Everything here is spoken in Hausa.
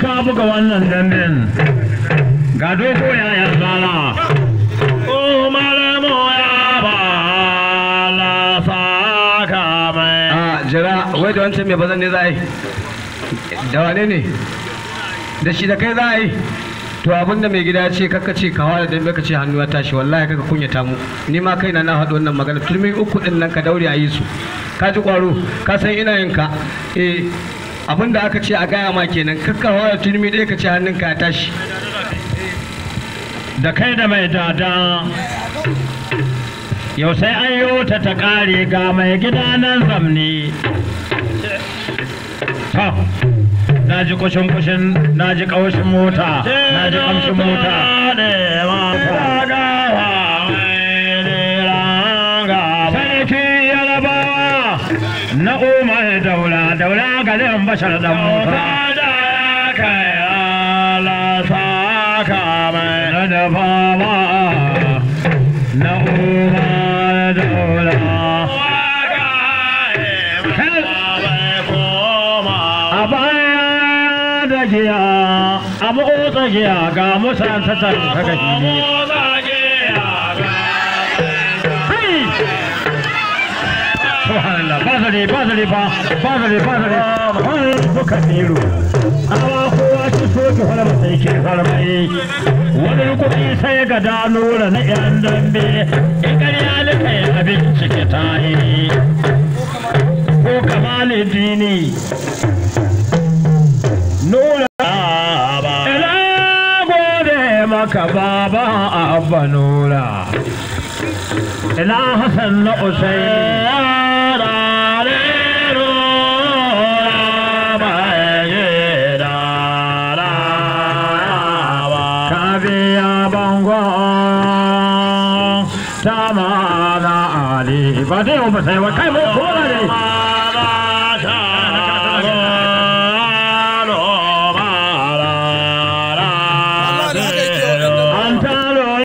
ka buga wannan dambin ga dogo ya ya zala o malamu ya ba la saka mai a jira wai da wancan mai bazan ne za a yi da wane ne da shi da kai za a yi to abinda mai gida ya ce kaka ce kawa da dambe ka ce hannu ya tashi wallahi kaka kunyata mu ni ma kaina na haɗu wannan magana turmi uku din nan ka daure a yi su ka ji kwaro ka san ina yin ka eh abinda aka ce a gaya ma kenan kakka hawa da turmi ɗaya ka ce hannunka ya tashi da kai da mai dada yau sai an yi ta ta ƙare ga mai gida nan zamni ta na ji kushin kushin na ji ƙaushin mota na ji ƙamshin mota sarki yarabawa na umar daula daula garin bashar dan mota na da fama na umar daula a baya da giya a motsa giya ga musan ta ta gashi Subhanallah, ba zare, ba zare ba, ba zare, ba zare, wani buka nero. Awa kowa ci so ki fara masa yake farmai. Wani kuɗi sai ga danura na ƴan dambe, in ƙarya nika yi abinci ke tahi. Ko kamalin dini. Nura Ina gode maka baba abba nura. ina Hassan na Usaini ka biya bango ta mana ali ba dai ba sai ba kai mai kowa ne